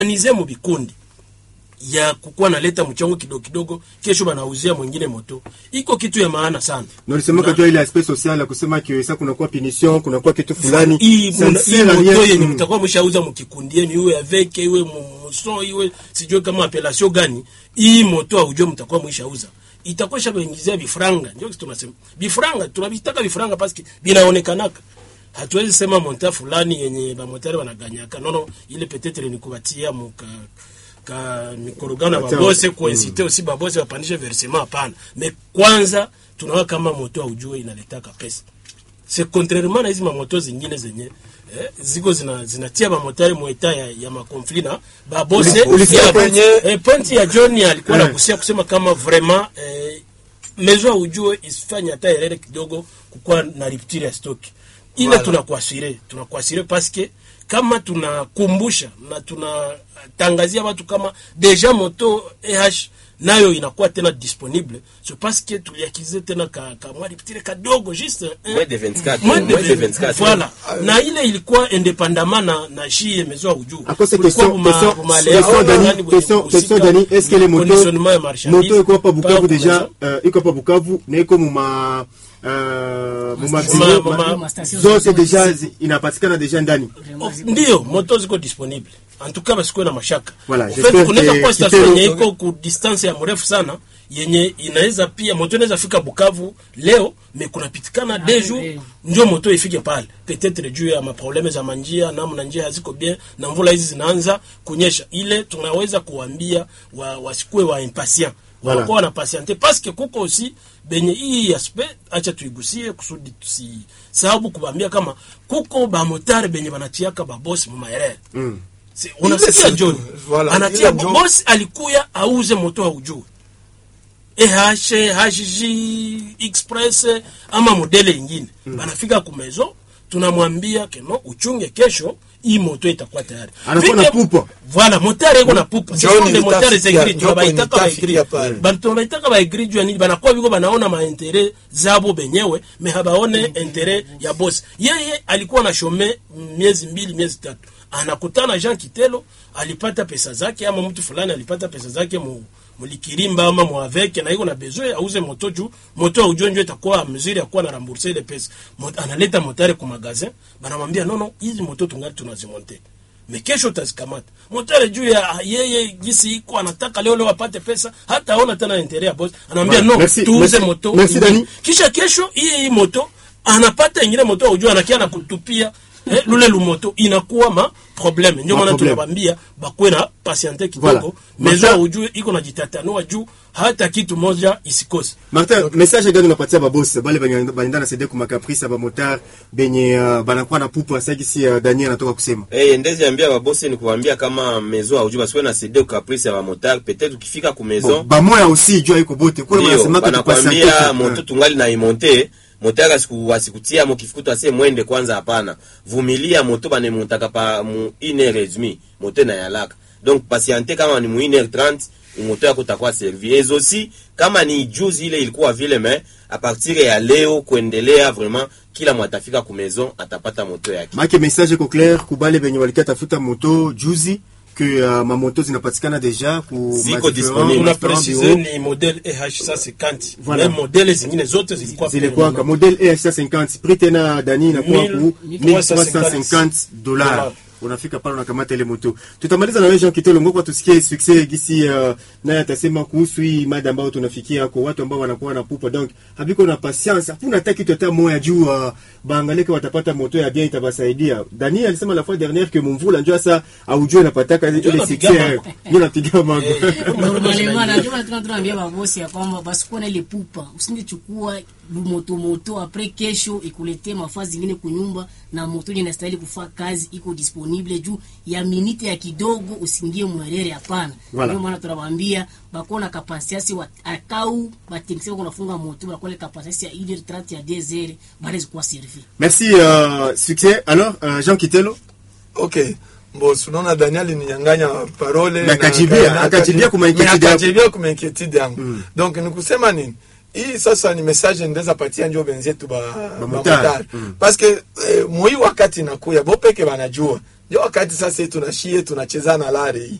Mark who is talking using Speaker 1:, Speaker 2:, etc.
Speaker 1: nize mu vikundi ya kukuwa naleta mchango kidogo kidogo, kesho banauzia mwingine moto, iko kitu ya maana sana.
Speaker 2: Na ulisema kajua ile aspect social ya kusema kiwesa kunakuwa punition, kunakuwa kitu fulani.
Speaker 1: hii
Speaker 2: Ça ne
Speaker 1: muna- hii
Speaker 2: sert à rien.
Speaker 1: moto yenye
Speaker 2: Mm.
Speaker 1: mtakuwa mshauza mkikundi yenu, iwe avec iwe muson iwe sijui kama appellation gani, hii moto aujue mtakuwa mwishauza itakuwa shabaingizia bifranga. Ndio kitu tunasema bifranga, tunavitaka bifranga paski binaonekanaka. Hatuwezi sema monta fulani yenye bamotari wanaganyaka nono, ile petetre ni kubatia muka ka mikorogano ya
Speaker 2: Acha-
Speaker 1: babose kuincite aussi babose wapandishe versement, hapana. Me kwanza tunaona kama moto aujue inaletaka pesa c'est contrairement na hizi mamoto zingine zenye eh, ziko zina zinatia bamotari mweta ya, ya makonfli na babose
Speaker 2: Uli- ulisikia
Speaker 1: ya-
Speaker 2: kwenye-
Speaker 1: eh, pointi ya John alikuwa
Speaker 2: Eh.
Speaker 1: nagusia kusema kama vraiment eh, mezo ujue isifanye hata erere kidogo kukuwa na rupture ya stock ile
Speaker 3: Voilà.
Speaker 1: tunakuasire tunakuasire paske kama tunakumbusha na tunatangazia watu kama deja moto eh nayo inakuwa tena disponible so paske tuliakize tena ka, ka mwa rupture kadogo juste eh,
Speaker 4: Moins de 24,
Speaker 1: moins de
Speaker 4: moins de
Speaker 1: 24,
Speaker 4: 24.
Speaker 1: voilà na ile ilikuwa independamment na na shie mezo ya ujuu
Speaker 2: À cause de
Speaker 1: Kulikuwa
Speaker 2: question,
Speaker 1: buma-
Speaker 2: question,
Speaker 1: buma
Speaker 2: question,
Speaker 1: leo,
Speaker 2: Dani,
Speaker 1: nani wenye
Speaker 2: question,
Speaker 1: kuhusika
Speaker 2: question, Dani, est-ce que les
Speaker 1: na
Speaker 2: motos,
Speaker 1: conditionnement ya marchandise,
Speaker 2: moto iko hapa Bukavu
Speaker 1: par
Speaker 2: deja,
Speaker 1: maison.
Speaker 2: euh, iko hapa Bukavu na iko muma euh, muma
Speaker 1: Muma-
Speaker 2: biro,
Speaker 1: muma-
Speaker 2: ma-
Speaker 5: ma station
Speaker 2: zote
Speaker 5: zote
Speaker 2: deja zi- inapatikana deja ndani.
Speaker 1: Oh, ndio moto ziko disponible en tout cas basikuwe na mashaka
Speaker 2: Voilà,
Speaker 1: En
Speaker 2: j'espère
Speaker 1: fait, kunaweza
Speaker 2: que
Speaker 1: kuwa station
Speaker 2: Kitero-
Speaker 1: yenye iko ku distance ya mrefu sana yenye inaweza pia moto inaweza fika Bukavu leo me kunapitikana deux jours
Speaker 5: leo.
Speaker 1: ndio moto ifike pale peut-être juu ya maprobleme za manjia namna njia haziko bien na mvula hizi zinaanza kunyesha ile tunaweza kuambia wa, wasikuwe wa impatient
Speaker 2: Voilà.
Speaker 1: wanakuwa wana patiente parce que kuko aussi benye hii aspect acha tuigusie kusudi tusi sababu kubambia kama kuko bamotare benye banatiaka babosi mumaerere
Speaker 2: Mm.
Speaker 1: Si- unasikia
Speaker 3: Ile
Speaker 1: John
Speaker 3: surtout, voilà,
Speaker 1: anatia
Speaker 3: ile ndio-
Speaker 1: bosi alikuya auze moto haujui EH, HG, Express ama modele ingine banafika kumezo, tunamwambia keno uchunge kesho hii moto itakuwa tayari.
Speaker 2: Anakuwa na
Speaker 1: Vike-
Speaker 2: pupa.
Speaker 1: Voilà, motari iko na pupa.
Speaker 3: John
Speaker 1: Sasa ndio motari
Speaker 3: nitafikia-
Speaker 1: zegri
Speaker 3: John
Speaker 1: tunabaitaka ba
Speaker 3: nitafikia
Speaker 1: egri.
Speaker 3: pale.
Speaker 1: Ba tunabaitaka ba egri juu ya nini banakuwa biko banaona maentere zabo benyewe me habaone intere ya boss. Yeye alikuwa na shome miezi mbili miezi tatu. Anakutana Jean Kitelo alipata pesa zake ama mtu fulani alipata pesa zake mu mulikirimba ama mwaveke na iko na besoin auze moto juu moto aujue njo itakuwa mzuri ya kuwa na rembourser ile pesa Mot, analeta motare ku magazin banamwambia nono hizi moto tungali tunazimonte me kesho utazikamata motare juu ya yeye gisi iko anataka leo leo apate pesa hata aona tena intere ya boss anamwambia
Speaker 2: Voilà.
Speaker 1: no
Speaker 2: Merci,
Speaker 1: tuuze
Speaker 2: merci,
Speaker 1: moto
Speaker 2: merci,
Speaker 1: ingine.
Speaker 2: Dani.
Speaker 1: kisha kesho hii hii moto anapata ingine moto aujue anakia na kutupia eh, lule lumoto inakuwa ma probleme ndio
Speaker 2: Ma
Speaker 1: maana
Speaker 2: problème.
Speaker 1: tunabambia bakwe na patiente kidogo
Speaker 2: Voilà.
Speaker 1: mezo
Speaker 2: Martin-
Speaker 1: ujue iko na jitatanua juu hata kitu moja isikose
Speaker 2: Martin, message gani unapatia babosi bale benye balinda na sede kuma caprice ba motar benye uh, banakuwa na pupa sasa si uh, Daniel anatoka kusema.
Speaker 4: Eh, ndezi ambia babosi ni kuambia kama maison auju basiwe na cede caprice ya bamotar peut-être ukifika ku
Speaker 2: Bon,
Speaker 4: maison
Speaker 2: ba moya aussi jua iko bote. Kuna
Speaker 4: ndio
Speaker 2: wanasema kwa
Speaker 4: banakwambia moto tungali na imonte moto asiku asikutia mo kifukuto ase mwende kwanza hapana vumilia moto banemontaka pa mu 1h30 moto na yalaka donc patiente kama ni mu 1h30 moto yako takuwa servi et aussi kama ni juzi ile ilikuwa vile mais a partir ya leo kuendelea vraiment kila mwatafika ku maison atapata moto yake
Speaker 2: Make message iko clair kubale benye walikia tafuta moto juzi que uh, mamoto zinapatikana deja ku
Speaker 4: Ziko
Speaker 2: ma
Speaker 4: disponible.
Speaker 1: tuna
Speaker 2: différents
Speaker 1: precize
Speaker 2: bureaux.
Speaker 1: ni model eh 150
Speaker 2: Voilà.
Speaker 1: mais modele zingine zote zilikuwa
Speaker 2: zilikuwa ka model EH50 prix tena dani inakuwa ku
Speaker 1: 1350
Speaker 2: 1350 dollars
Speaker 1: Dollars.
Speaker 2: unafika pale unakamata ile moto tutamaliza na wewe Jean Kitelo ngoko tusikie success gisi uh, naye atasema kuhusu hii mada ambayo tunafikia kwa watu ambao wanakuwa na pupa donc habiko na patience hakuna hata kitu hata moya juu uh, baangalike watapata moto ya bien itabasaidia Dani alisema la fois dernière que mumvula njoo sasa aujue napataka ile
Speaker 1: napiga
Speaker 2: success
Speaker 1: mambo.
Speaker 2: ndio napiga mambo
Speaker 5: Normalement, najua tuna tunaambia babosi ya kwamba basikuwa na ile pupa, usindichukua moto moto apres kesho ikuletee mafaa zingine kunyumba na moto yenye inastahili kufaa kazi iko disponible juu ya minite ya kidogo, usingie mwerere. Hapana,
Speaker 2: Voilà.
Speaker 5: ndio maana tunawaambia bakona kapasiasi wa akau bateknisia kunafunga moto bakole kapasiasi ya 1h30 ya 2h bale zikuwa servi
Speaker 2: merci uh, succès alors uh, Jean Kitelo
Speaker 3: okay mbos unaona daniel ninyanganya parole
Speaker 2: Na akajibia-
Speaker 3: na-
Speaker 2: akajibia kuma
Speaker 3: na-
Speaker 2: inquiétude yako.
Speaker 3: akajibia kuma inquiétude yangu donc ni kusema nini hii sasa ni message ndeza patia njo benzetu ba, ba
Speaker 2: motari.
Speaker 3: motari. parce que eh, moi wakati nakuya bo peke banajua ndio wakati sasa tunashie tunacheza na lare hii